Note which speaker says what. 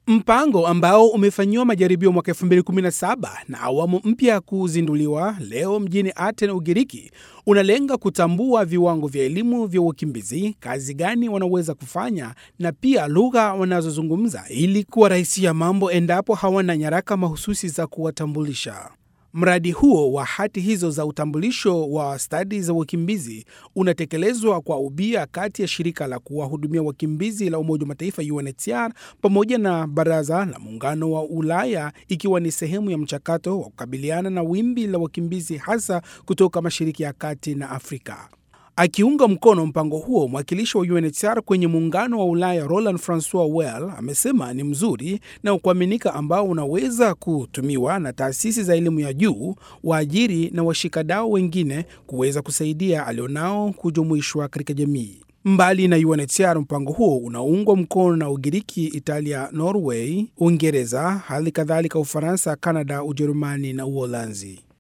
Speaker 1: Mpango ambao umefanyiwa majaribio mwaka 2017 na awamu mpya kuzinduliwa leo mjini Aten, Ugiriki, unalenga kutambua viwango vya elimu vya wakimbizi, kazi gani wanaweza kufanya na pia lugha wanazozungumza ili kuwarahisishia mambo endapo hawana nyaraka mahususi za kuwatambulisha. Mradi huo wa hati hizo za utambulisho wa stadi za wakimbizi unatekelezwa kwa ubia kati ya shirika la kuwahudumia wakimbizi la Umoja wa Mataifa UNHCR pamoja na Baraza la Muungano wa Ulaya ikiwa ni sehemu ya mchakato wa kukabiliana na wimbi la wakimbizi hasa kutoka Mashariki ya Kati na Afrika. Akiunga mkono mpango huo, mwakilishi wa UNHCR kwenye muungano wa Ulaya Roland Francois Well amesema ni mzuri na kuaminika ambao unaweza kutumiwa na taasisi za elimu ya juu, waajiri na washikadau wengine kuweza kusaidia alionao kujumuishwa katika jamii. Mbali na UNHCR, mpango huo unaungwa mkono na Ugiriki, Italia, Norway, Uingereza, hali kadhalika Ufaransa, Kanada, Ujerumani na Uholanzi.